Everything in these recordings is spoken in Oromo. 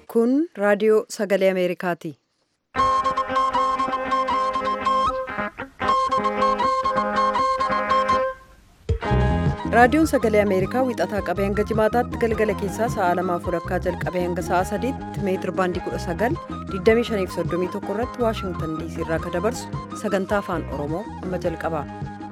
Kun raadiyoo sagalee Ameerikaati. Raadiyoon sagalee Ameerikaa wixataa qabee hanga jimaataatti galgala keessaa sa'a lamaaf walakkaa jalqabee hanga sa'a sadiitti meetir baandii 19 2531 irratti Waashingtan diisii irraa kan dabarsu sagantaa afaan Oromoo amma jalqaba.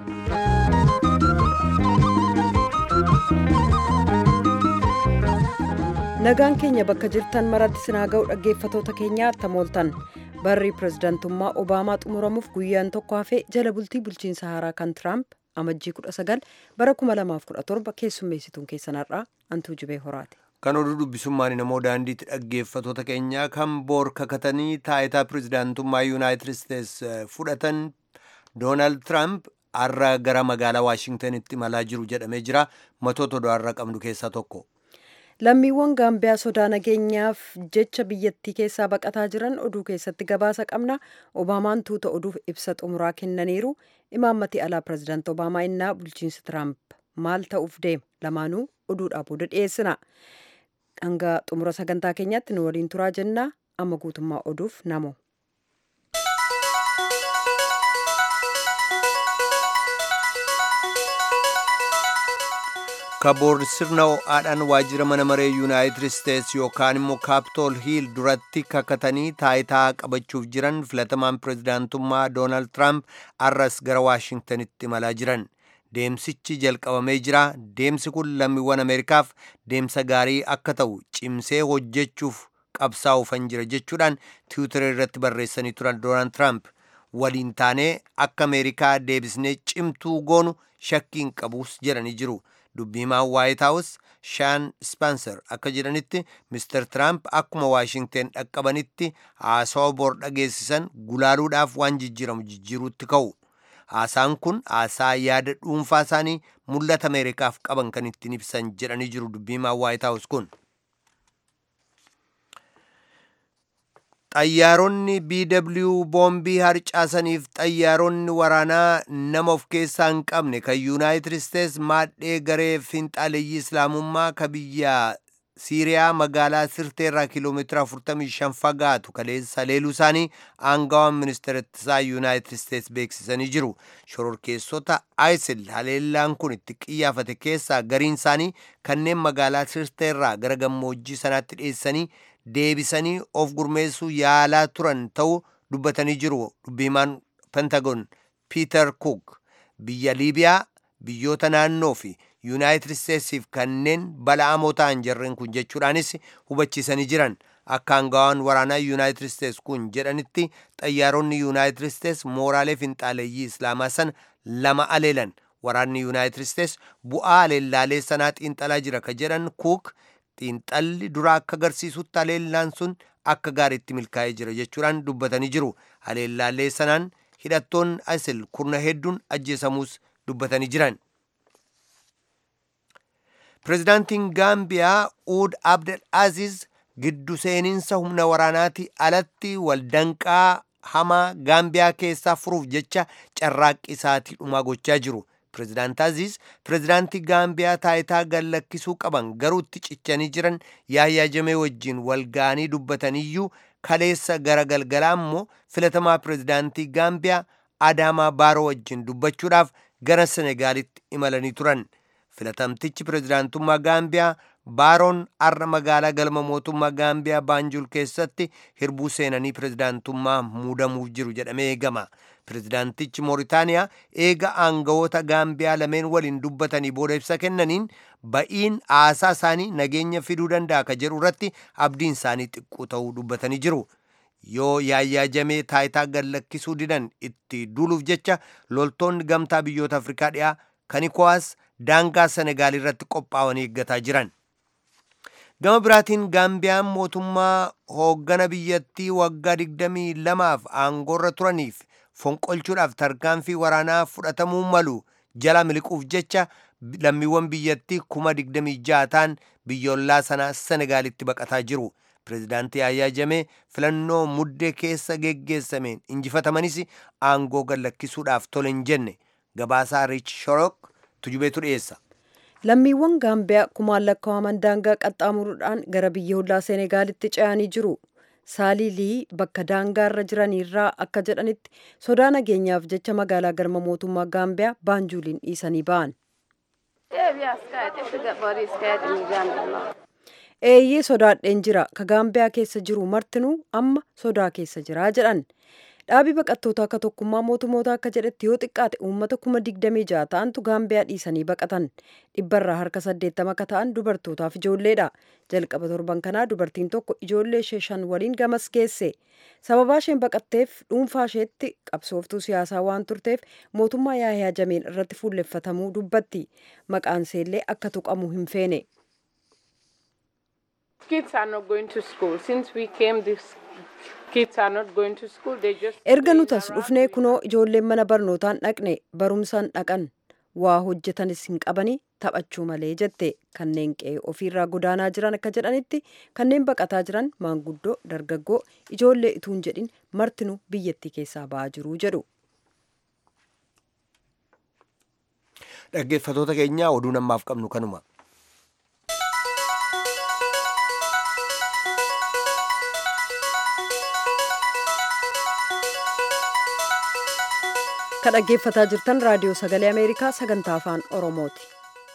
Nagaan keenya bakka jirtan maratti sinaa ga'u dhaggeeffatoota keenyaa tamooltan barri pirezidaantummaa Obaamaa xumuramuuf guyyaan tokko hafee jala bultii bulchiinsa haaraa kan Tiraamp amajjii 19 bara 2017 keessummeessituun keessanarraa antuu jibee horaati. Kan oduu dubbisummaan namoo daandiitti dhaggeeffatoota keenyaa kan boor kakatanii taayitaa pirezidaantummaa yuunaayitid isteets fudhatan doonaald tiraamp har'a gara magaalaa waashingtanitti imalaa jiru jedhamee jira matoota oduu har'a qabnu keessaa tokko. Lammiiwwan Gaambiyaa sodaa nageenyaaf jecha biyyattii keessaa baqataa jiran oduu keessatti gabaasa qabna. Obaamaan tuuta oduuf ibsa xumuraa kennaniiru. Imaammati alaa pirezidaanti Obaamaa innaa bulchiinsi Tiraamp maal ta'uuf deema? Lamaanuu oduudhaa booda dhiyeessina. Hanga xumura sagantaa keenyaatti nu waliin turaa jennaa. Amma guutummaa oduuf namo. kaboor sirna ho'aadhaan waajjira mana maree yuunaayitid isteets yookaan immoo kaapitool hiil duratti kakatanii taayitaa qabachuuf jiran filatamaan pirezidaantummaa doonaald tiraamp arras gara waashingtanitti imalaa jiran deemsichi jalqabamee jira deemsi kun lammiiwwan ameerikaaf deemsa gaarii akka ta'u cimsee hojjechuuf qabsaa'uufan jira jechuudhaan tiwutaree irratti barreessanii turan doonaald tiraamp waliin taanee akka ameerikaa deebisnee cimtuu goonu shakkiin qabus jedhanii jiru. dubbiimaan waayit haawus shaan ispaanser akka jedhanitti mister tiraamp akkuma waashingten dhaqqabanitti haasawa bor dhageessisan gulaaluudhaaf waan jijjiiramu jijjiiruutti ka'u haasaan kun haasaa yaada dhuunfaa isaanii mul'ata ameerikaaf qaban kan ittiin ibsan jedhanii jiru dubbiimaan waayit haawus kun xayyaaronni bw boombii harcaasaniif xayyaaronni waraanaa nama of keessaa hin qabne kan yuunaayitid isteets maadhee garee finxaaleeyyii islaamummaa ka biyya siiriyaa magaalaa sirteerraa kiiloomeetira 45 fagaatu kaleessa leeluu isaanii aangawaan ministeera ittisaa yuunaayitid isteets beeksisanii jiru shororkeessota isil haleellaan kun itti qiyyaafate keessaa gariin isaanii kanneen magaalaa sirteerraa gara gammoojjii sanaatti dhiyeessanii deebisanii of gurmeessuu yaalaa turan ta'uu dubbatanii jiru dubbiimaan pentagon piiter cook biyya liibiyaa biyyoota naannoo fi yuunaayitid isteetsiif kanneen bala'amoo ta'an jarreen kun jechuudhaanis hubachiisanii jiran akka aangawaan waraanaa yuunaayitid isteets kun jedhanitti xayyaaronni yuunaayitid isteets mooraalee finxaaleeyyii islaamaa sana lama aleelan waraanni yuunaayitid isteets bu'aa aleellaalee sanaa xiinxalaa jira ka jedhan kuuk xiinxalli duraa akka agarsiisutti haleellaan sun akka gaariitti milkaa'ee jira jechuudhaan dubbatanii jiru haleellaalee sanaan hidhattoonni isil kurna hedduun ajjeesamuus dubbatanii jiran pirezidaantiin gaambiyaa uud abdel aziz giddu seeninsa humna waraanaati alatti waldanqaa hamaa gaambiyaa keessaa furuuf jecha carraaqqii isaatii dhumaa gochaa jiru pirezidaant aziz pirezidaantii gaambiyaa taayitaa gallakkisuu qaban garuu itti cichanii jiran yaayyaa jamee wajjiin walga'anii dubbataniyyuu kaleessa gara galgalaa immoo filatamaa pirezidaantii gaambiyaa adaamaa baaroo wajjiin dubbachuudhaaf gara senegaalitti imalanii turan filatamtichi pirezidaantummaa gaambiyaa baaroon arra magaalaa galma mootummaa gaambiyaa baanjul keessatti hirbuu seenanii pirezidaantummaa muudamuuf jiru jedhamee eegama pirezidaantichi mooritaaniyaa eega aangawoota gaambiyaa lameen waliin dubbatanii booda ibsa kennaniin ba'iin haasaa isaanii nageenya fiduu danda'a ka jedhu irratti abdiin isaanii xiqqoo ta'uu dubbatanii jiru yoo yaayyaa jamee taayitaa gallakkisuu didan itti duuluuf jecha loltoonni gamtaa biyyoota afrikaa dhiyaa kan ikowaas daangaa senegaal irratti qophaa'anii eeggataa jiran gama biraatiin gaambiyaan mootummaa hooggana biyyattii waggaa 22f aangoorra turaniif fonqolchuudhaaf tarkaanfii waraanaa fudhatamuu malu jala miliquuf jecha lammiiwwan biyyattii kuma 26 ta'an biyyoolaa sanaa senegaalitti baqataa jiru pirezidaantii yaayyaa jamee filannoo muddee keessa geggeessameen injifatamanis aangoo gallakkisuudhaaf tole hin jenne gabaasaa riich shorok tujubeetu dhiyeessa lammiiwwan gaambiyaa kumaan lakkaa'aman daangaa qaxxaamuruudhaan gara biyya hollaa seenegaalitti ce'anii jiru saalii lii bakka daangaarra jiraniirraa akka jedhanitti sodaa nageenyaaf jecha magaalaa galma mootummaa gaambiyaa baanjuuliin dhiisanii ba'an eeyyee sodaadheen jira ka gaambiyaa keessa jiru martinuu amma sodaa keessa jira jedhan dhaabii baqattoota akka tokkummaa mootummoota akka jedhetti yoo xiqqaate uummata kuma digdamii ja'a ta'antu gaambiyaa dhiisanii baqatan dhibbarraa harka saddeettama akka ta'an dubartootaaf ijoolleedha jalqaba torban kanaa dubartiin tokko ijoollee ishee shan waliin gamas geesse sababaa isheen baqatteef dhuunfaa isheetti qabsooftuu siyaasaa waan turteef mootummaa yaayaa jameen irratti fuulleffatamuu dubbatti maqaan isheellee akka tuqamu hin feene. kids are not going to school. Since we came, these kids are not going to school. They just erga nuti as dhufnee kunoo ijoolleen mana barnootaan dhaqne barumsaan dhaqan waa hojjetanis hin qabani taphachuu malee jette kanneen qe'ee ofiirraa godaanaa jiran akka jedhanitti kanneen baqataa jiran maanguddoo dargaggoo ijoollee ituun jedhin martinuu biyyattii keessaa ba'aa jiru jedhu. dhaggeeffatoota keenya oduu namaaf qabnu kanuma. ka dhaggeeffataa jirtan raadiyoo sagalee ameerikaa sagantaa afaan oromooti.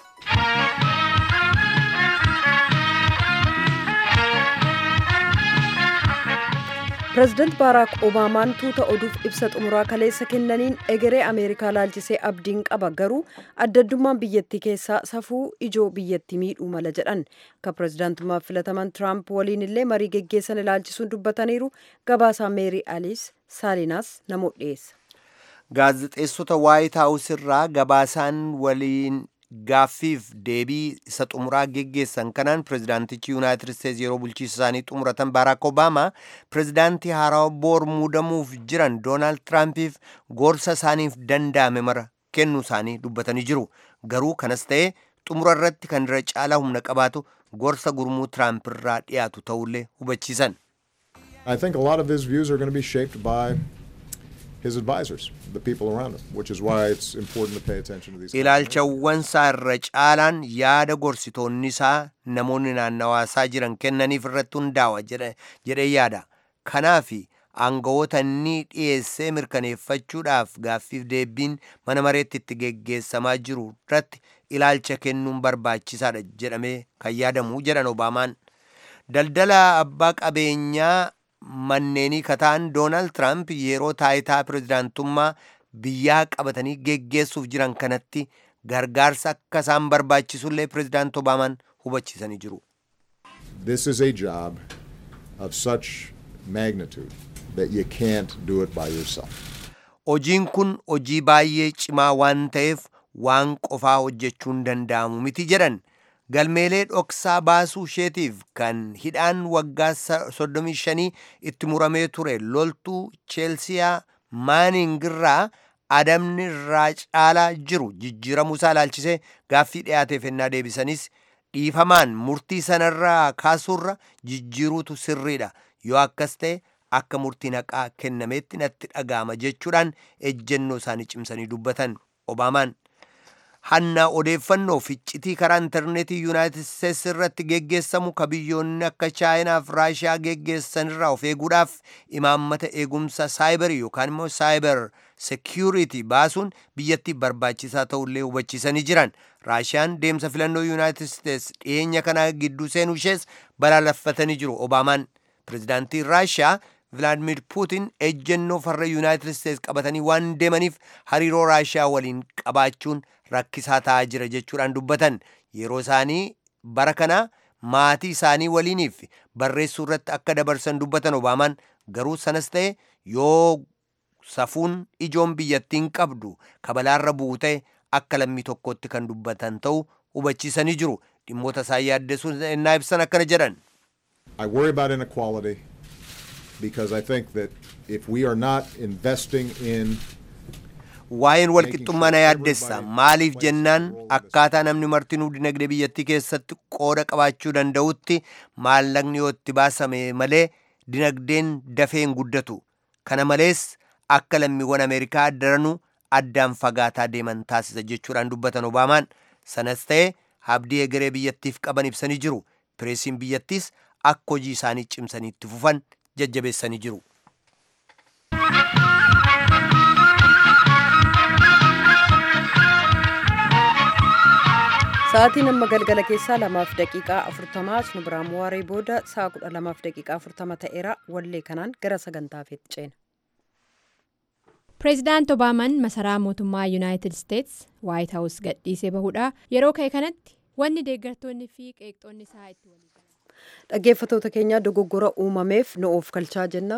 pireezidaant baaraak obaamaan tuuta oduuf ibsa xumuraa kaleessa kennaniin egeree ameerikaa laalchisee abdiin qaba garuu addaddummaan biyyattii keessaa safuu ijoo biyyattii miidhuu mala jedhan ka pireezidaantummaaf filataman tiraamp waliin illee marii geggeessan ilaalchisuun dubbataniiru gabaasaa meerii aliis saalinaas namoota dhiyeessa. gaazexeessota waayit haawus irraa gabaasaan waliin gaaffiif deebii isa xumuraa geggeessan kanaan pirezidaantichi yuunaayitid isteetsi yeroo bulchiisa isaanii xumuratan baaraak obaamaa pirezidaantii haarawaa boor muudamuuf jiran doonaald tiraampiif gorsa isaaniif danda'ame mara kennuu isaanii dubbatanii jiru garuu kanas ta'ee xumura irratti kan irra caalaa humna qabaatu gorsa gurmuu tiraamp irraa dhiyaatu ta'ullee hubachiisan. I think a lot of his views are going to be shaped by his advisors, the people around him, which is why it's important to pay attention to these. ilaalchawwan isaa irra caalaan yaada gorsitoonni isaa namoonni naannawaa isaa jiran kennaniif irratti hundaa'a jedhee yaada kanaaf aangawoota inni dhiyeessee mirkaneeffachuudhaaf gaaffiif deebiin mana mareetti itti geggeessamaa jiru irratti ilaalcha kennuun barbaachisaadha jedhamee kan yaadamu jedhan obaamaan daldala abbaa qabeenyaa manneenii kataan doonaald tiraamp yeroo taayitaa pirezidaantummaa biyyaa qabatanii geggeessuuf jiran kanatti gargaarsa akka isaan barbaachisullee pirezidaant obaamaan hubachiisanii jiru. This is a job of such magnitude that you can't do it by yourself. Hojiin kun hojii baay'ee cimaa waan ta'eef waan qofaa hojjechuun danda'amu miti jedhan galmeelee dhoksaa baasuu isheetiif kan hidhaan waggaa 35 itti muramee ture loltuu cheelsiyaa maaningirraa adamni irraa caalaa jiru jijjiiramuu isaa ilaalchisee gaaffii dhiyaateef ennaa deebisanis dhiifamaan murtii sanarraa kaasuurra jijjiiruutu sirriidha yoo akkas ta'e akka murtiin haqaa kennameetti natti dhaga'ama jechuudhaan ejjennoo isaanii cimsanii dubbatan obaamaan hannaa odeeffannoo ficcitii karaa intarneetii yuunaayitid isteetsi irratti geggeessamu ka biyyoonni akka chaayinaaf raashiyaa geggeessanirraa of eeguudhaaf imaammata eegumsa saayibarii yookaan immoo saayibar seekiyuritii baasuun biyyattii barbaachisaa ta'ullee hubachiisanii jiran raashiyaan deemsa filannoo yuunaayitid isteetsi dhiyeenya kana gidduu seenuu ishees balaaleffatanii jiru obaamaan pirezidaantiin raashiyaa vilaadimir puutin ejjennoo farra yuunaayitid isteetsi qabatanii waan deemaniif hariiroo raashiyaa waliin qabaachuun rakkisaa ta'aa jira jechuudhaan dubbatan yeroo isaanii bara kana maatii isaanii waliiniif barreessuu irratti akka dabarsan dubbatan obaamaan garuu sanas ta'e yoo safuun ijoon biyyattiin qabdu kabalaarra bu'u ta'e akka lammii tokkotti kan dubbatan ta'u hubachiisanii jiru dhimmoota isaan yaaddessuun ennaa ibsan akkana jedhan. I worry about inequality because I think that if we are not investing in waa'een walqixxummaa na yaaddessa maaliif jennaan akkaataa namni martinuu dinagdee biyyattii keessatti qooda qabaachuu danda'utti maallaqni yoo itti baasame malee dinagdeen dafee hin guddatu kana malees akka lammiiwwan ameerikaa daranuu addaan fagaataa deeman taasisa jechuudhaan dubbatan obaamaan sanas ta'e abdii egeree biyyattiif qaban ibsanii jiru pireesiin biyyattiis akka hojii isaanii cimsanii itti fufan jajjabeessanii jiru. Sa'aatiin amma galgala keessaa lamaaf daqiiqaa afurtamaa as nu biraan waaree booda sa'a kudha lamaaf daqiiqaa afurtama ta'eera wallee kanaan gara sagantaafeetti ceena. Pireezidaant Obaamaan masaraa mootummaa Yuunaayitid Isteets Waayit Haawus gadhiisee bahuudha. Yeroo ka'e kanatti wanni deeggartoonni fi qeeqxoonni isaa itti walii Dhaggeeffatoota keenya dogoggora uumameef nu of kalchaa jenna.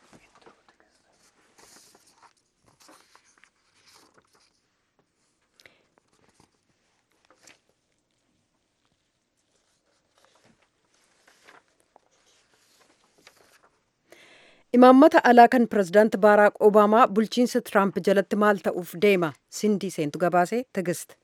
Imaammata alaa kan pirezidaanti Baaraak Obaamaa bulchiinsa Tiraamp jalatti maal ta'uuf deema? Sindii seentu gabaasee tigist.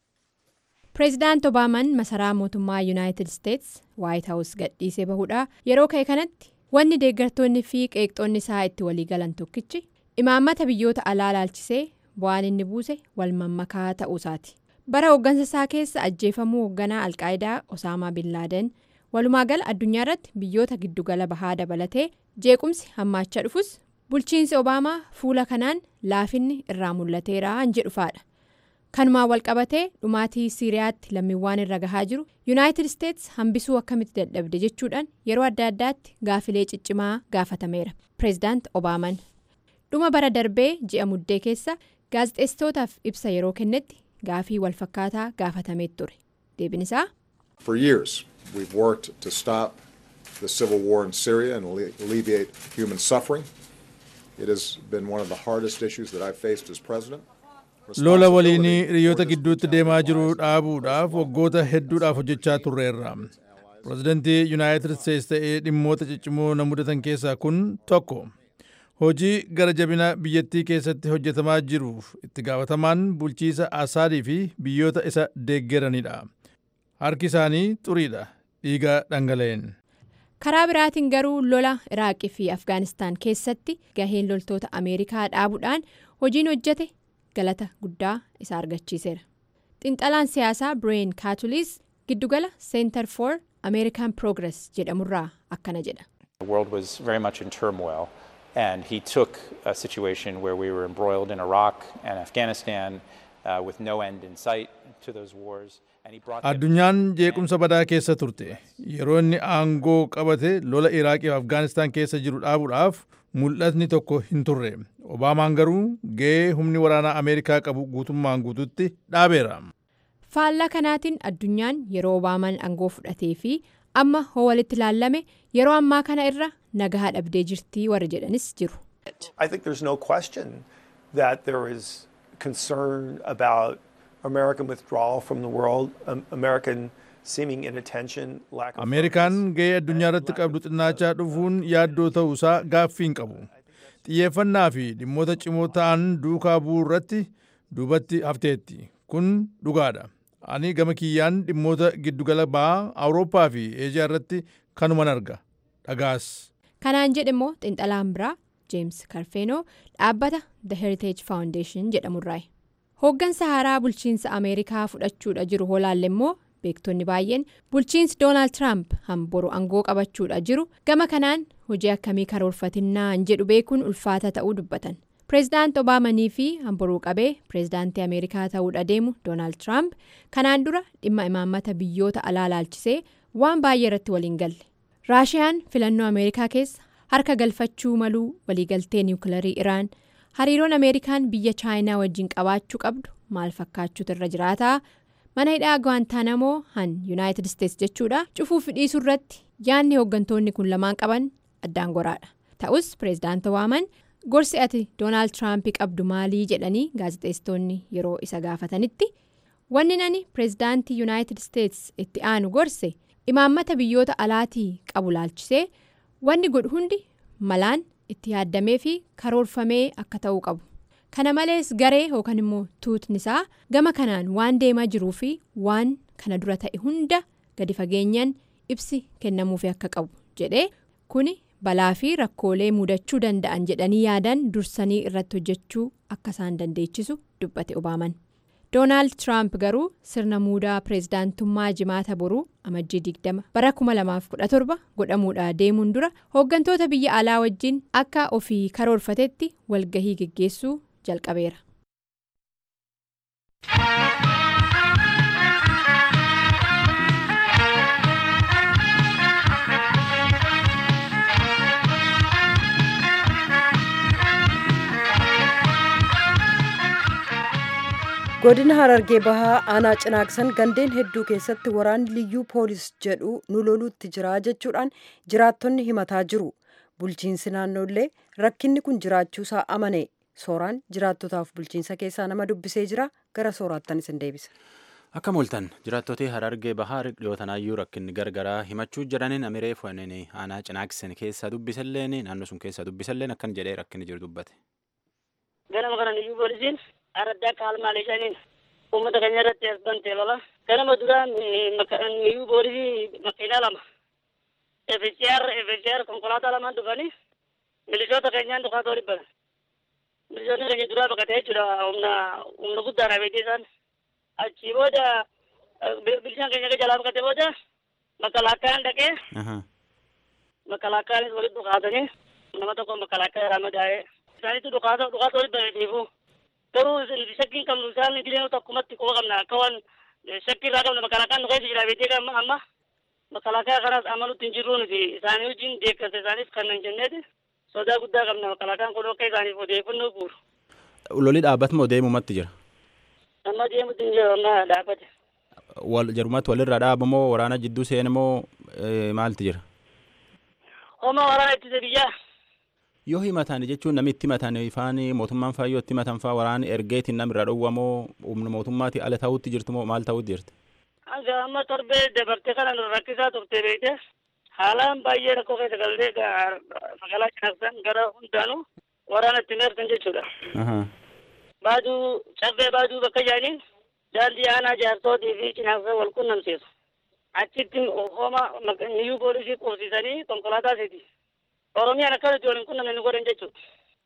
Pireezidaant Obaamaan masaraa mootummaa Yuunaayitid Isteets Waayit Haawus gadhiisee bahuudha. Yeroo ka'e kanatti wanni deeggartoonni fi qeeqxoonni isaa itti walii galan tokkichi imaammata biyyoota alaa laalchisee bu'aan inni buuse wal mammakaa ta'uusaati. Bara hooggansa isaa keessa ajjeefamuu hoogganaa Alqaayidaa Osaamaa Bin Laaden walumaa gala addunyaa irratti biyyoota giddugala bahaa dabalatee jeequmsi hammaachaa dhufus bulchiinsi Obaamaa fuula kanaan laafinni irraa mul'ateera jedhu faadha. kanumaan walqabatee dhumaatii siiriyaatti lammiiwwan irra gahaa jiru yuunaayitid isteets hambisuu akkamitti dadhabde jechuudhaan yeroo adda addaatti gaafilee ciccimaa gaafatameera pireezidaant obaaman dhuma bara darbee ji'a muddee keessa gaazexeessitootaaf ibsa yeroo kennetti gaafii walfakkaataa gaafatamee ture deebiin isaa. For years, we've worked to stop the civil war in Syria and alleviate human suffering. It has been one of the hardest issues that I've faced as president. lola waliin hiriyoota gidduutti deemaa jiru dhaabuudhaaf waggoota hedduudhaaf hojjechaa turreerra pirezidantii yuunaayitid isteets ta'ee dhimmoota ciccimoo na mudatan keessaa kun tokko hojii gara jabina biyyattii keessatti hojjetamaa jiruuf itti gaafatamaan bulchiisa asaadii fi biyyoota isa deeggeranidha harki isaanii xuriidha dhiiga dhangala'een. karaa biraatiin garuu lola iraaqii fi afgaanistaan keessatti gaheen loltoota ameerikaa dhaabuudhaan hojiin hojjete. galata guddaa isa argachiiseera xinxalaan siyaasaa bireen kaatuliis giddugala center for american progress jedhamurraa akkana jedha. The world was very much in turmoil and he took a situation where we were embroiled in Iraq and Afghanistan uh, with no end in sight to those wars. addunyaan jeequmsa badaa keessa turte yeroo inni aangoo qabate lola iraaqii fi afgaanistaan keessa jiru dhaabuudhaaf mul'atni tokko hin turre obaamaan garuu ga'ee humni waraanaa ameerikaa qabu guutummaan guututti dhaabeera. faallaa kanaatiin addunyaan yeroo obaamaan aangoo fudhatee fi amma hoo walitti ilaallame yeroo ammaa kana irra nagaa dhabdee jirtii warra jedhanis jiru. I think there's no question that there is concern about American withdrawal from the world, um, American seeming inattention, lack of ameerikaan ga'ee addunyaa irratti qabdu xinnaachaa dhufuun yaaddoo ta'uusaa gaaffii hin qabu xiyyeeffannaa fi dhimmoota cimoo ta'an duukaa bu'uu irratti duubatti hafteetti kun dhugaadha ani gama kiyyaan dhimmoota giddugala ba'aa awurooppaa fi eejiyaa irratti kanuman arga dhagaas. kanaan jedhe immoo xinxalaan biraa jeems karfeenoo dhaabbata the heritage foundation jedhamurraayi. hooggansa haaraa bulchiinsa ameerikaa fudhachuudha jiru hoolaalle immoo beektonni baay'een bulchiinsi doonaald tiraamp hamboru aangoo qabachuudha jiru gama kanaan hojii akkamii karoorfatinnaan jedhu beekuun ulfaata ta'uu dubbatan pireezidaant obaamanii fi hamboruu qabee pireezidaantii ameerikaa ta'uudha deemu doonaald tiraamp kanaan dura dhimma imaammata biyyoota alaa laalchisee waan baay'ee irratti waliin galle raashiyaan filannoo ameerikaa keessa harka galfachuu maluu waliigaltee niwukilarii iraan. hariiroon ameerikaan biyya chaayinaa wajjin qabaachuu qabdu maal fakkaachuutu irra jiraataa mana hidhaa gwaantaanamoo han yuunaayitid isteets jechuudha cufuuf dhiisuu irratti yaadni hooggantoonni kun lamaan qaban addaan goraadha ta'us pireezidaant obaamaan gorsi ati doonaald tiraampii qabdu maalii jedhanii gaazexeessitoonni yeroo isa gaafatanitti wanni nani pireezidaantii yuunaayitid isteets itti aanu gorse imaammata biyyoota alaatii qabu laalchisee wanni godhu hundi malaan. itti yaaddamee fi karoorfamee akka ta'uu qabu kana malees garee yookaan immoo tuutni isaa gama kanaan waan deemaa jiruu fi waan kana dura ta'e hunda gadi fageenyaan ibsi kennamuufi akka qabu jedhee kuni balaa fi rakkoolee mudachuu danda'an jedhanii yaadan dursanii irratti hojjechuu akka isaan dandeechisu dubbate obaaman doonaald tiraamp garuu sirna muudaa pireezidaantummaa jimaata boruu amajjii 20 bara 2017 godhamuudha deemuun dura hooggantoota biyya alaa wajjin akka ofii karoorfatetti walgahii geggeessuu jalqabeera. godina harargee bahaa aanaa cinaaqsan gandeen hedduu keessatti waraanni liyyuu poolis jedhu nu loluutti jira jechuudhaan jiraattonni himataa jiru bulchiinsi naannoollee rakkinni kun jiraachuusaa amane sooraan jiraattotaaf bulchiinsa keessaa nama dubbisee jira gara sooraattan isin deebisa. Akka mul'atan jiraattotni harargee bahaa dhiyootanaayyuu rakkinni gargaraa himachuu jedhaniin amiree fu'aniin aanaa cinaaqsan keessa dubbisalleen naannoo sun keessa dubbisalleen akkan jedhee rakkinni jiru dubbate. Ganama kana liyyuu poolisiin araddaa kaalmaalee shaniin uummata keenya irratti as bantee lola. Ganama duraan liyyuu poolisii makiinaa lama. FCR FCR konkolaataa lamaan dhufanii milishoota keenyaan dhukaatoo dhibban. Milishoonni keenya duraa baqatee jechuudha humna humna guddaadha beektii isaan. Achii booda bilishaan keenya jalaa baqatee booda makalaakaan dhaqee makalaakaanis walitti dhukaatanii nama tokko makalaakaa irraa madaa'ee isaanitti dhukaatoo dhukaatoo dhibban dhiifuu. garuu shakkiin qabnu isaan idilee tokkumatti quba qabna akka waan shakkii irraa qabna makalaakaan nu keessa jira beekee amma amma makalaakaa kanas amanutti hin jirru nuti isaanii wajjin deeggarsa isaaniif kan hin jenneeti sodaa guddaa qabna makalaakaan kun akka isaaniif odeeffannoo guuru. Loli dhaabbatu moo deemumatti jira? Amma deemutti hin jiru amma dhaabbate. Wal jarumatti walirraa dhaabu moo waraana jidduu seene moo maalti jira? Homa waraana ittisa biyyaa. yoo himatan jechuun namni itti himatan ifaan mootummaan faa yoo itti himatan faa waraana ergeetiin namirra dhowwamoo humna mootummaati ala ta'utti jirtu moo maal ta'utti jirti? Hanga amma torbee dabartee kana nu rakkisaa turte beekte haalaan baay'ee rakkoo keessa galtee magaalaa cinaaqsan gara hundaanuu waraana itti meertan jechuudha. Baaduu caffee baaduu bakka jaaniin daandii aanaa jaarsootii fi cinaaqsan wal qunnamsiisu. Achitti homa niyyuu poolisii qubsiisanii konkolaataasiiti. Oromiyaan akkanatti waliin qunnamne nu godhan jechuudha.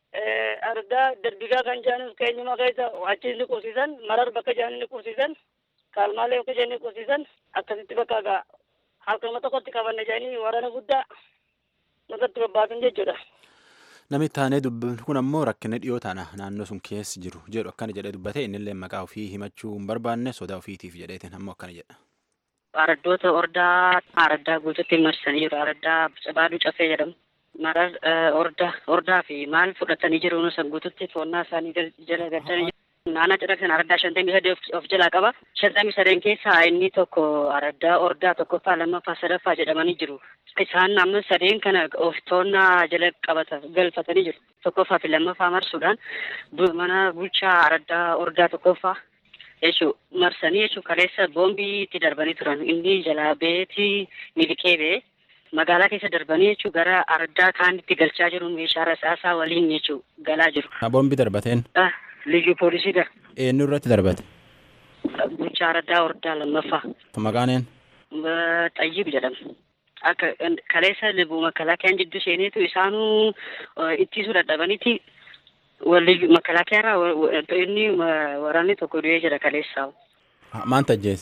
Argaa darbigaa kan jaanis keenyuma keessa achi ni qubsiisan, marar bakka jaanii ni qubsiisan, kaalmaalee bakka jaanii ni qubsiisan, akkasitti bakka gaa halkama tokkotti qabanne jaanii waraana guddaa nurratti bobbaasan jechuudha. Namni taanee dubbatu kun ammoo rakkina dhiyoo tana naannoo sun keessa jiru jedhu akkana jedhee dubbate innillee maqaa ofii himachuu hin barbaanne sodaa ofiitiif jedheetiin ammoo akkana jedha. Araddoota ordaa araddaa guututti marsanii jiru. Araddaa baaduu cafee jedhamu. marar orda ordaa fi maal fudhatanii jiru nusan guututti toonnaa isaanii jala galchanii jiru. Naannoo cidhaqsan araddaa shantamii sadii of jalaa qaba. Shantamii sadeen keessaa inni tokko araddaa ordaa tokkoffaa lammaffaa sadaffaa jedhamanii jiru. Isaan amma sadeen kana of toonnaa jala qabata galfatanii jiru. Tokkoffaa fi lammaffaa marsuudhaan mana bulchaa araddaa ordaa tokkoffaa jechuu marsanii jechuu kaleessa boombii itti darbanii turan. Inni jalaa beetii miliqee bee. magaalaa keessa darbanii jechuun gara araddaa kaanitti galchaa jiru meeshaa rasaasaa waliin jechuun galaa jiru. Boombi darbateen? Liyyuu poolisiidha. Eenyu irratti darbate? Bulchaa araddaa ordaa lammaffaa. Maqaan een? Xayyib jedhama. Akka kaleessa libu makalaakiyaan jidduu seeneetu isaanuu ittisuu dadhabaniiti makalaakiyarraa inni waraanni tokko du'ee jira kaleessaa. Maal tajjeese?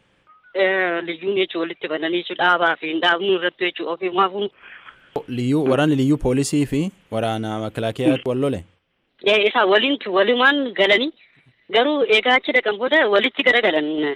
liyyuun jechuun walitti bananii jechuun dhaabaa fi hin dhaabnu irratti jechuun ofii maafuun. Liyyuu waraanni liyyuu poolisii fi waraana makilaakiyaa wal lole. Isaa waliin walumaan galanii garuu egaa achi dhaqan booda walitti garagalan.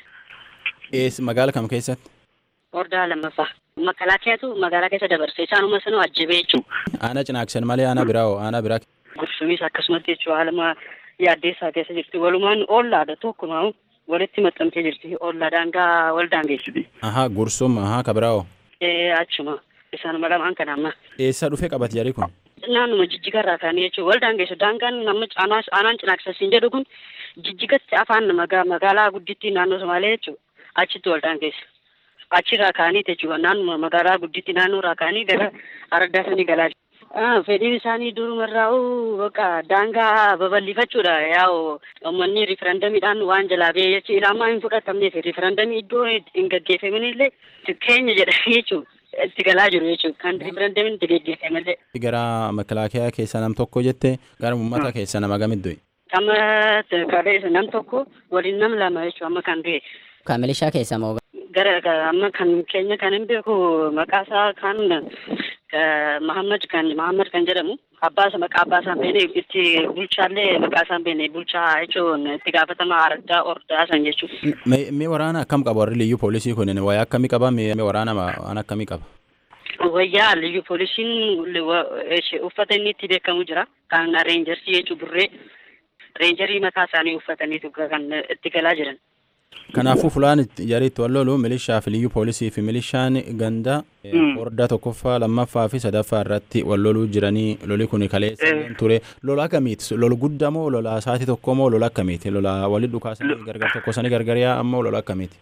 Magaala kam keessatti? Ordaa lammaffaa. Makalaakiyaatu magaalaa keessa dabarse isaanuma sanuu ajjabee jechuudha. Aanaa cinaaksan malee aanaa biraa hoo aanaa biraa. Gursumis akkasumatti jechuudha haaluma yaaddeessaa keessa jirti walumaan ollaadha tokkumaa walitti maxxantee jirti olla daangaa wal daangeessiti. Ahaa gursum ahaa kabiraa'oo. Ee achuma isaanuma lamaan kana amma. Eessa dhufe qabate jari kun? Naannuma jijjigarraa kaanii jechuun wal daangeessu daangaan nama aanaan cinaaksasiin jedhu kun jijjigatti afaan magaalaa guddittii naannoo Somaalee jechuudha achitti wal daangeessu. Achirraa kaanii jechuudha naannuma magaalaa guddittii naannoorraa kaanii gara araddaa sanii galaa jiru. fedhiin isaanii durumarraa'u bakka daangaa babal'ifachuudha yaa'u uummanni riifarandamiidhaan waan jalaa ba'ee jechuun ilaamaa hin fudhatamneef riifarandamii iddoo hin gaggeeffaminillee keenya jedhanii jechuun itti galaa jiru jechuudha kan riifarandamiin itti gaggeeffamallee. Gara makalaakiyaa keessa nam tokko jette gara uummata keessa nama gamit du'e. Amma kaleessa nam tokko waliin nam lama jechuudha amma kan du'e. Kan milishaa keessa moo? Gara amma kan keenya kan hin beeku maqaa isaa kan Mahammad kan Mahammad kan jedhamu abbaa isa maqaa abbaa isaan beene itti bulchaallee maqaa isaan beene bulchaa jechuun itti gaafatama araddaa ordaa san jechuudha. Mee waraana akkam qaba warri liyyuu poolisii kun wayaa akkamii qaba mee waraana waan akkamii qaba? Wayyaa liyyuu poolisiin uffata inni itti beekamu jira kan reenjarsii jechuun burree reenjarii mataa isaanii uffataniitu kan itti galaa jiran. Kanaafuu fulaan jariitti wal lolu milishaa fi liyyuu poolisii fi milishaan ganda hordaa tokkoffaa lammaffaa fi sadaffaa irratti wal loluu jiranii loli kun kaleessa ture lola akkamiiti lola guddaa moo lola sa'aatii tokko moo lola akkamiiti lola walitti dhukaasanii gargar tokkosanii gargariyaa ammoo lola akkamiiti.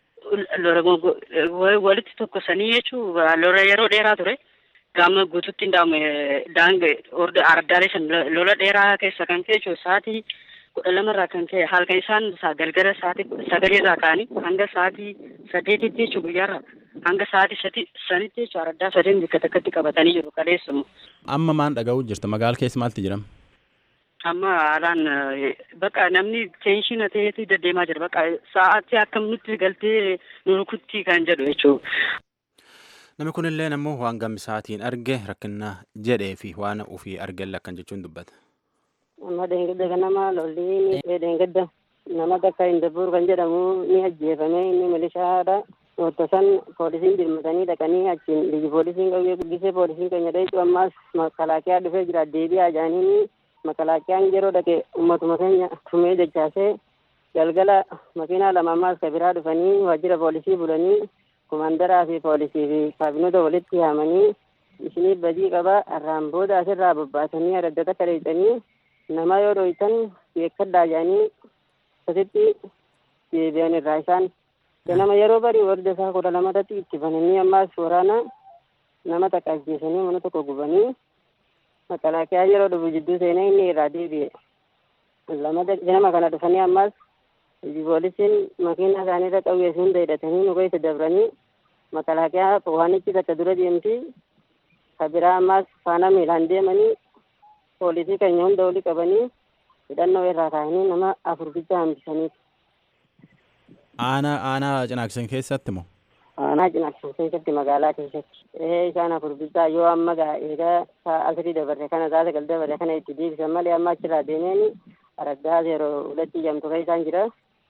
Walitti tokkosanii jechuun lola yeroo dheeraa ture. Gama guututti hin daange araddaalee san lola dheeraa keessa kan ka'e jechuun sa'aatii kudha lamarraa kan ka'e halkan isaan galgala sa'aatii sagaleerraa ka'anii hanga sa'aatii sadeetitti jechuun guyyaarraa hanga sa'aatii sadi sanitti jechuun araddaa sadeen bakka takkatti qabatanii jiru kaleessumu. Amma maan dhaga'uu jirta magaala keessa maalti jedhama? Amma haalaan bakka namni teenshina ta'eetu deddeemaa jira bakka sa'aatii akkam nutti galtee nu rukutti kan jedhu jechuudha. Namni kunillee ammoo waan gammisaatiin arge rakkina jedhee fi waan ofii argelle akkan jechuun dubbata. Amma deengedda kanama lolli deengedda nama takka Indabuur kan jedhamu ni ajjeefame inni milishaadha. Wanta san poolisiin dirmatanii dhaqanii achiin ligi poolisiin qayyee guddisee poolisiin keenya dheechu ammaas makalaakiyaa dhufee jira deebi'aa jaaniin makalaakiyaan yeroo dhaqe ummatuma keenya tumee dachaasee galgala makiinaa lama ammaas ka biraa dhufanii waajjira poolisii bulanii kumandaraa fi poolisii fi kaabinoota walitti yaamanii isinii badii qaba irraan booda asirraa bobbaasanii araddata kadheessanii nama yoo dhoytan beekadhaa jedhanii asitti deebi'an irraa isaan ganama yeroo bari warda isaa kudha lamatatti itti bananii ammaas waraana nama takka ajjeesanii mana tokko gubanii makalaakiyaa yeroo dhufu jidduu seenee inni irraa deebi'e lamata ganama kana dhufanii ammaas poolisiin makiina isaaniirra qawweessi hunda hidhatanii nu keessa dabranii makalaakiyaa waanichi takka dura deemti ka biraa ammaas faana miilaan deemanii poolisii keenya hunda oli qabanii hidhannoo irraa kaa'anii nama afur bicha hambisanii. Aanaa aanaa cinaaksan keessatti moo? Aanaa cinaaksan keessatti magaalaa keessatti. Ee isaan afur bicha yoo amma gaa eegaa asirii dabarre kana taate gal dabarre kana itti deebisan malee amma achirraa deemeen araddaa yeroo hulatti jamtu kan isaan jira.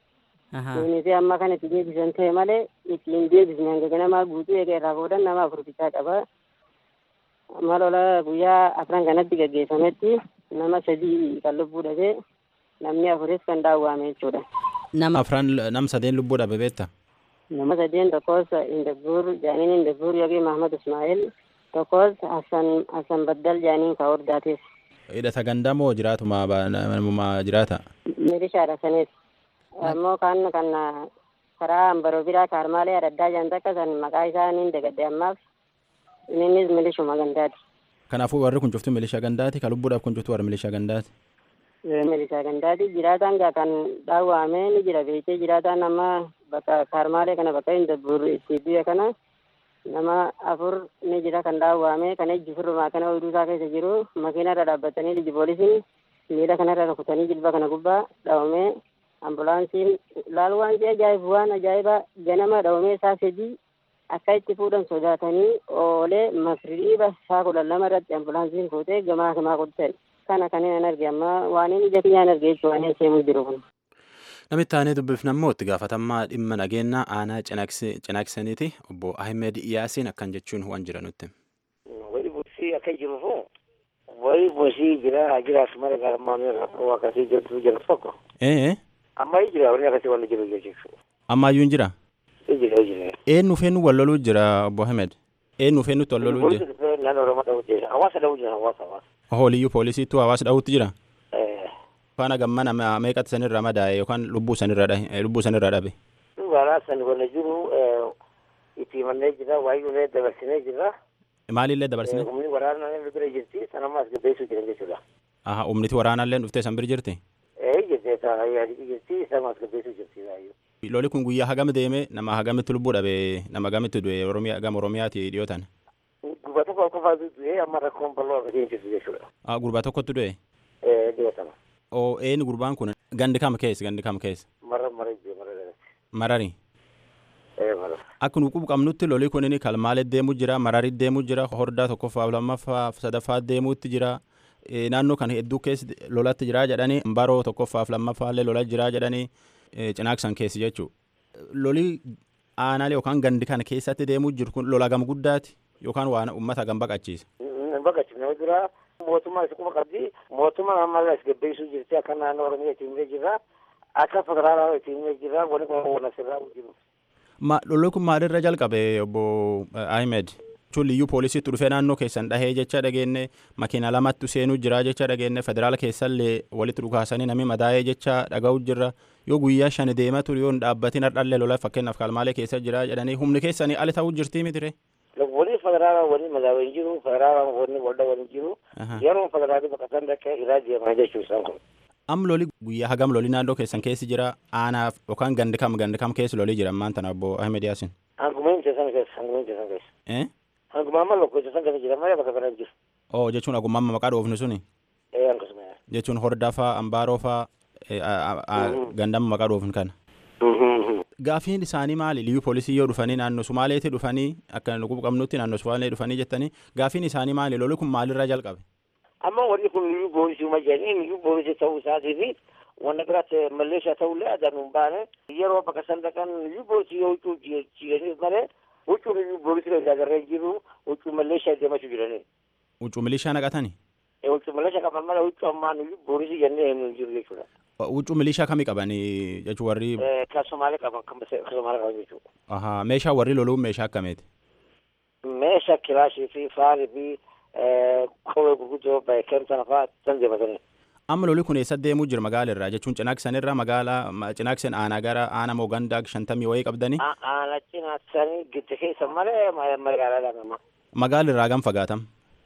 Kunis amma kan itti deebisan ta'e malee ittiin deebisne hanga ganamaa guutuu eega irraa boodan nama afur bichaa qaba. Amma lola guyyaa afran kanatti gaggeeffametti nama sadii kan lubbuu dhabee namni afuris kan daawwame jechuudha. Nama afran nam sadeen lubbuu dhabe beekta? Nama sadeen tokkos Indabbuur Jaaniin Indabbuur yookiin Mahmad Ismaa'il tokkos Hassan Hassan Baddal Jaaniin ka hordaates. Hidhata gandaa moo jiraatuma namuma jiraata? Milishaadha sanis. Ammoo kan kan karaa ambaroo biraa kaarmaalee adda jaan takka san maqaa isaa niin dagadde ammaaf innis milishuma gandaati. Kanaafuu warri kun cuftu milishaa gandaati ka lubbuudhaaf kun cuftu warri milishaa gandaati. Milishaa gandaati jiraataan gaa kan dhaawwame ni jira beekee jiraataan amma bakka kaarmaalee kana bakka Indabbuur itti biyya kana nama afur ni jira kan dhaawwame kan ejji firrumaa kana oyduu isaa keessa jiru makiinarra dhaabbatanii liji poolisiin miila kanarra rukutanii jilba kana gubbaa dhaawame ambulaansiin laal waan ajaa'ibu waan ajaa'ibaa ganama dhaawame isaa sadii akka itti fuudhan sodaatanii oolee masriiba isaa kudhan lama irratti ambulaansiin fuutee gamaa gamaa qottan kana kanneen an arge amma waan inni ija kiyyaan arge jechuu waan seemuu jiru kun. Namitti aanee dubbifna immoo itti gaafatamaa dhimma nageenyaa aanaa cinaaksaniiti obbo Ahmed Iyaasiin akkan jechuun waan jira nutti. Wayi buusii akka jirufu wayi buusii jira haa jiraatu mara garmaamee rakkoo akkasii jirtu jiru tokko. Ee. Amma jira wanni akkasii wanni jiru jechuudha. Ammaayyuu hin jira. Jira jira. Eenyu feenu wal loluu jira obbo Ahmed. Eenyu feenutti wal loluu jira. Naannoo Oromoo dha'uu jira. Hawaasa dha'uu jira hawaasa hawaasa. Hooliyyuu poolisiitu hawaasa dha'uutti jira. Faana gammana meeqatti sanirra madaa'e yookaan lubbuu sanirra dhahe lubbuu sanirra dhabe. Waraana san wanna jiru itti himannee jira waayee dabarsinee jira. Maalillee dabarsine? Humni waraanaa illee bira jirti sanammaa as gabbeessuu jiran jechuudha. Aha humniti waraanaallee dhuftee san bira jirti? Ee jirti yaadii jirti sanammaa as gabbeessuu jirti baay'ee. Loli kun guyyaa hagam deeme nama hagamitti lubbuu dhabe nama hagamitti du'e Oromiyaa gama Oromiyaati dhiyootan. Gurbaa tokko qofaatu du'e amma rakkoon bal'oo akkasii hin jirtu jechuudha. Ah gurbaa tokkotti du'e? Ee dhiyootama. oo een gurbaan kun gandi kam keessa gandi kam keessa Mara mara jee mara dhalate. marari Ee mara. akka nu qabnutti lolii kun kalmaale deemu jira marari deemu jira hordaa tokkoffaa lammaffaa sadaffaa deemuutti jira Eh, naannoo kan hedduu keessa lolatti jira jedhanii baroo tokkoffaaf lammaffaallee lola jira jedhanii eh, cinaaksan keessi jechuu lolii aanaalee yookaan gandi kana keessatti deemuu jiru kun lola gam guddaati yookaan waan uummata gam baqachiisa. Baqachi nama jira. Mootummaa isa kuma qabdi. Mootummaan ammallee as gabbeessuu jirti. Akka naannoo Oromiyaa ittiin himee jirra. Akka federaalaa ittiin himee jirra. Wani kun waan asirraa jiru. Ma lolli kun maalirra jalqabe obbo eh, Ahmed? Jechuun liyyuu poolisiitti dhufee naannoo keessan dhahee jecha dhageenne makiina lamatti seenuu jira jecha dhageenne federaala keessallee walitti dhukaasanii namni madaa'ee jecha dhaga'u jirra yoo guyyaa shan deema ture yoo hin dhaabbatin hardhallee lola fakkeenyaaf kalmaalee keessa jira jedhanii humni keessanii ali ta'uu jirtii mitire. Wani federaalaa wani madaawaa hin jiru. Federaalaa wani waldaa wani hin jiru. Yeroo federaalii baqatan dhaqee irraa deemaa jechuu isaan kun. Am loli guyyaa hagam loli naannoo keessan keessi jira aanaaf yookaan gandi kam gandi kam keessa lolii jira ammaan tana obbo Ahmed Yaasin. Hanguma hin san keessa. Hanguma hin san keessa. Eh? Hanguma amma lokkocha san keessa jira malee bakka kana hin jiru. Oo jechuun agummaa maqaa dhoofni suni Ee akkasuma. jechuun hordaa faa ambaaroo faa eh, a- a- a- gandama maqaa dhoofni kana. Gaafiin isaanii maali? Liyyuu poolisii yoo dhufanii naannoo Sumaaleetti dhufanii akka nu qabnutti naannoo Sumaalee dhufanii jettanii gaafiin isaanii maali? Loli kun maalirraa jalqabe? Amma wanni kun liyyuu poolisii uma jedhanii liyyuu poolisii ta'uu isaatii fi wanna biraatti malleeshaa ta'ullee adaan hin baane yeroo bakka san dhaqan liyyuu poolisii yoo huccuu jiidhaniif malee huccuu liyyuu poolisii kan agarree jiru huccuu malleeshaa deemachuu jiranii. Huccuu milishaa naqatanii? Huccuu malleeshaa qaban malee huccuu ammaan liyyuu poolisii jennee hin jiru jechuudha. Huccuu milishaa kamii qabanii jechuun warri Kan Somaalee qaban kan Somaalee qaban jechuudha. ahaa meeshaa warri loluun meeshaa akkamiiti? Meeshaa kilaashii fi faarii fi kophee gurguddoo baay'een sana fa'aa san deematanii. Amma loli kun eessa deemuu jira magaala irraa jechuun cinaaksan irraa magaalaa ma- cinaaksan aanaa gara aanaa moogandaa shantamii wayii qabdanii Aana cinaaksanii gidduu keessa malee magaalaa nama. magaala irraa gam fagaatam?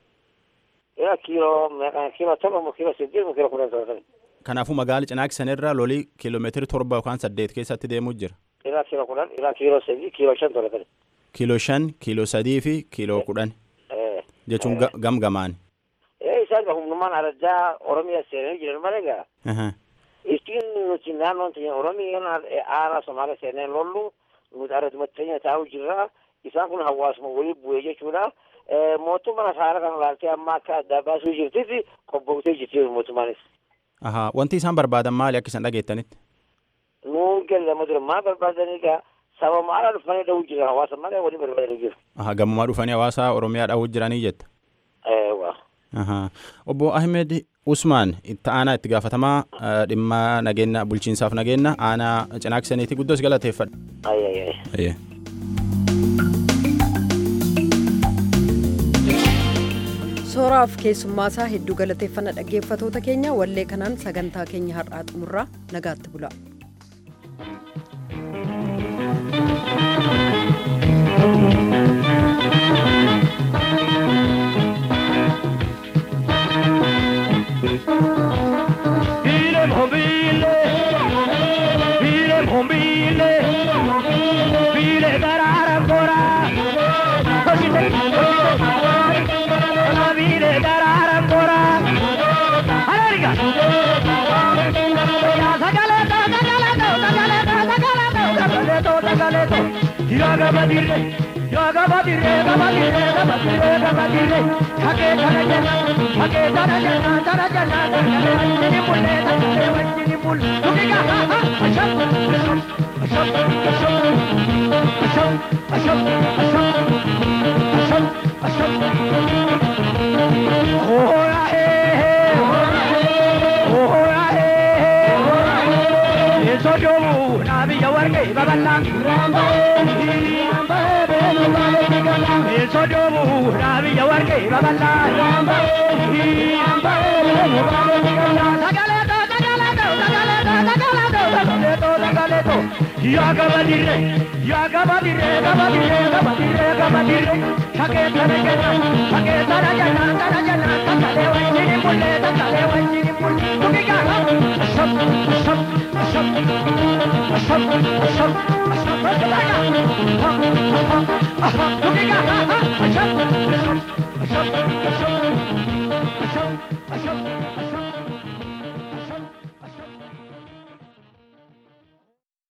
Ila kiiloo kiiloo torba moo kiiloo saddeet moo kiiloo kudhan ta'atan. Kanaafuu magaala cinaaksan irraa loli kiiloomeetiri torba yookaan saddeet keessatti deemuu jira. Ila kiiloo kudhan ila kiiloo sadii kiiloo shan ta'atan. Kiiloo shan, kiiloo sadii fi kiiloo kudhan jechuun ga- gam gamaan. Ee isaan humnumaan addaa Oromiyaa seenanii jiran malee gaa. Ahaa. Ittiin nuti naannoon teenya Oromiyaa aanaa Somaalee seenee lollu nuti argatuma teenya taa'u jirra. Isaan kun hawaasuma walii bu'ee jechuudha. Mootummaan haala kana laaltee amma akka addaa baasuu jirtitti qobbootee jirti mootummaanis. Ahaa. Wanti isaan barbaadan maali akka isaan dhageettanitti? Nuun gallama dura maal barbaadanii gaa saba maala dhufanii dha'uu jira hawaasa malee walii barbaadanii jiru. Ahaa. Gammumaa dhufanii hawaasa Oromiyaa dha'uu jiranii jetta. Eewwa. Ahaa. Obbo Ahmed Usmaan itti aanaa itti gaafatamaa eh, dhimma nageenya bulchiinsaaf nageenya aanaa cinaaksaniiti guddoos galateeffadha. Ayi ayi ayi. Ayyee. Sooraaf keessummaasaa hedduu galateeffannaa dhaggeeffatoota keenya wallee kanaan sagantaa keenya har'aa xumurraa nagaatti bula. Vile mombile, vile mombile, vile darara gora. Hoshite, hoshite, vile darara gora. Alariga. Ya sagaleto, sagaleto, sagaleto, sagaleto, sagaleto, sagaleto. Yaga badire, yaga badire, yaga badire, yaga badire, yaga badire. Hake tarajana, hake tarajana, tarajana, tarajana. Wajini mulle, tarajana, wajini mulle. Tukiga, ha ha, asham, asham, asham, asham, asham, asham, asham, asham, asham. Oh, ya, eh, eh, oh, ya, eh, eh. Eso yo, nabi ya warge, babalang. Eso yo, nabi ya warge, babalang. Sagaleto, sagaleto, sagaleto, sagaleto, sagaleto, sagaleto. Ya gabadire, ya gabadire, gabadire, gabadire, gabadire. Sake tarajana, sake tarajana, tarajana, takale wajini mulle, takale wajini mulle. Tukiga, asham, asham, asham, asham, asham, asham, tukiga, aha, aha, tukiga, aha, asham, asham, asham, asham, asham, asham, asham.